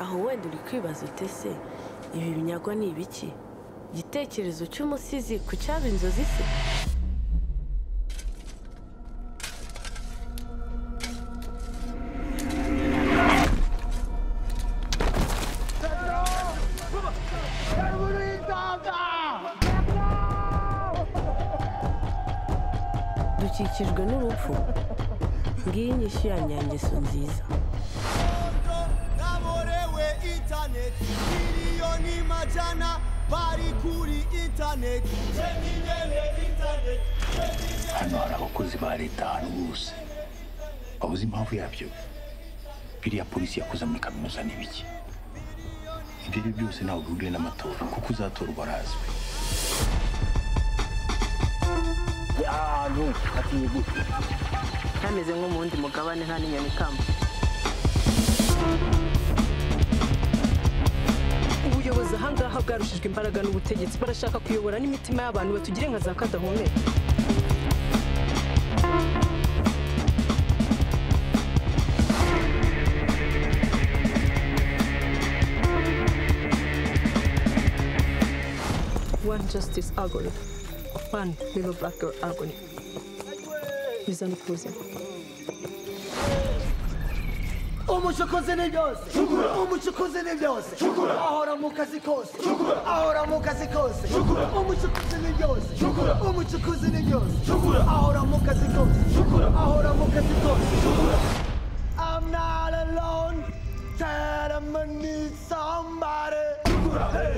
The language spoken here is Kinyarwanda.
aho wenda uri kwibaza uti se ibi binyago ni ibiki igitekerezo cy'umusizi ku cyaba inzozi se dukikijwe n'urupfu ngiyi inyishyu ya nyangeso nziza kaborewe intaneti miliyoni majana bari kuri intaneti jeminene intaneti hano hari abakozi ba leta ahantu hose wabuze impamvu yabyo biriya polisi yakoze muri kaminuza ni ibiki ibyo ari byo byose ntabwo bihuriye n'amatora kuko uzatorwa arazwi ntameze nko mu wundi mugabane nta n'inyoni ikamba ubuyobozi ahangaha bwarushijwe imbaraga n'ubutegetsi barashaka kuyobora n'imitima y'abantu batugire nka za kadahumeka One justice algorithm. One little black girl algorithm. Bizana ubwuzuzanye. umucukuzi ni byose umucukuzi ni byose ahora mu kazi kose ahora mu kazi kose umucukuzi ni byose umucukuzi ni byose ahora mu kazi kose ahora mu kazi kose I'm not alone Tell me need somebody Hey.